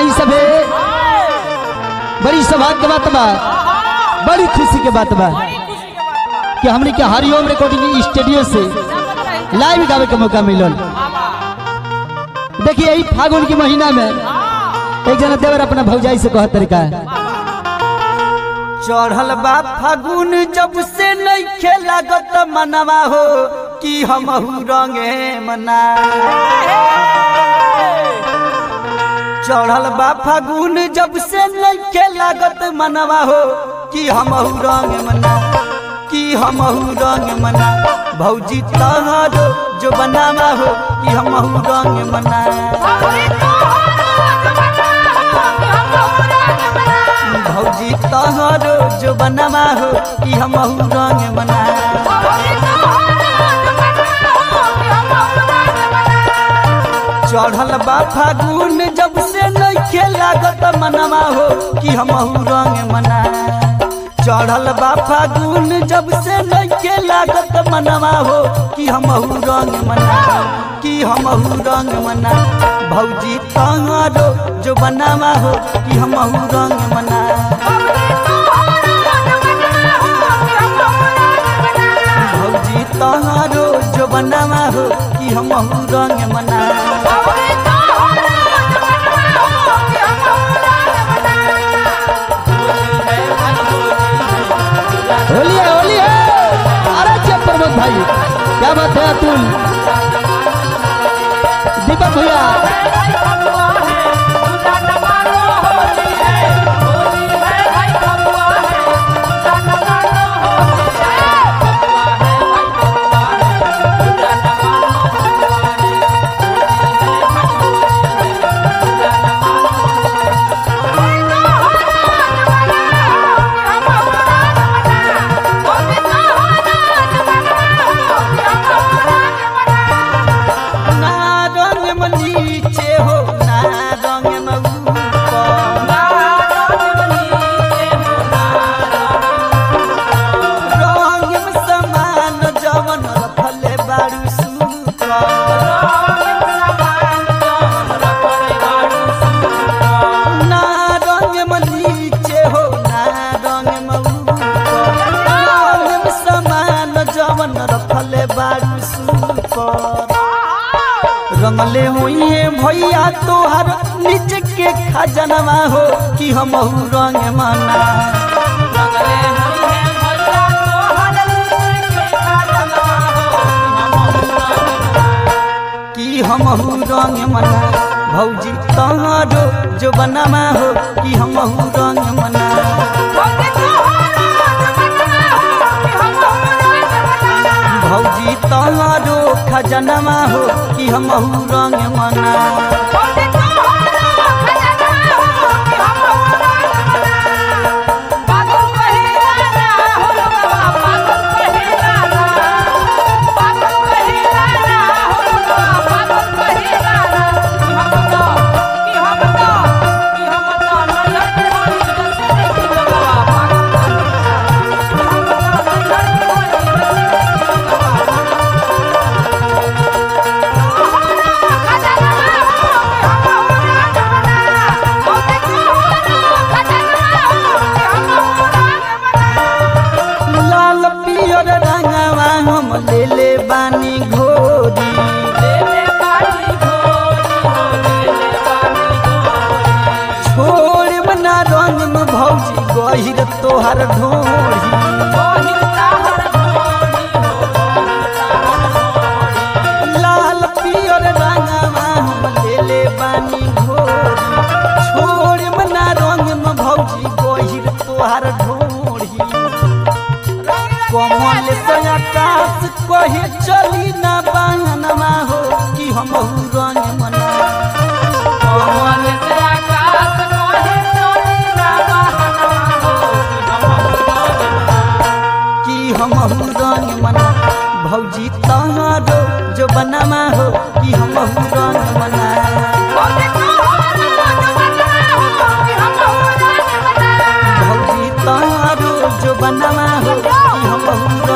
आई सभे बड़ी सौभाग्य के बात बा बड़ी खुशी के बात बा कि हमने के हरिओम रिकॉर्डिंग स्टूडियो से लाइव गावे के मौका मिलल देखिए यही फागुन के महीना में एक जना देवर अपना भौजाई से कहत तरीका चढ़ल बा फागुन जब से नइखे लागत मनवा हो कि हमहू रंगे मना चढ़ल बा फागुन जब से नइखे लागत मनवा हो कि हमहू रंग मना कि हमहू रंग मना भौजी तहरो जो बनावा हो कि हमहू रंग मना भौजी तहरो जो बनावा हो कि हमहू रंग मना चढ़ल बा फागुन जब से नइखे लागत मनवा हो कि हमहू रंग मना चढ़ल बा फागुन जब से नइखे लागत मनवा हो कि हमहू रंग मना कि हमहू रंग मना भौजी तहरो जो बनावा हो कि हमहू रंग मना भौजी तहरो जो बनावा हो कि हमहू रंग मना होली है होली है अरे जब प्रमोद भाई क्या बात है अतुल दीपक भैया ना रंग में नीचे हो ना रंग में ऊपर रंग में समान जवन रखले बारू सुपर ना रंग में नीचे हो ना रंग में ऊपर रंग में समान जवन रखले बारू सुपर रंगले हुई भैया तोहर नीचे के खजनवा हो कि हमहू रंग मना कि हमहू रंग मना भौजी तहरो जो बनवा हो कि हमहू रंग मना भौजी तहरो खजनवा हो कि हमहू रंग मना लाल पियर रंगवा हम ले ले बानी घोरी छोड़ बना रंग में भौजी गहिर तोहर ढोरी लाल पियर रंगवा हम ले ले बानी घोरी छोड़ बना रंग में भौजी गहिर तोहर ढोरी कमल से आकाश कहे चली ना बहनवा हो कि हम रंग मना कमल से आकाश कहे चली ना बहनवा हो कि हम रंग मना भौजी तहरो जो बनवा हो कि हम रंग मना भौजी तहरो जो बनवा हो कि हम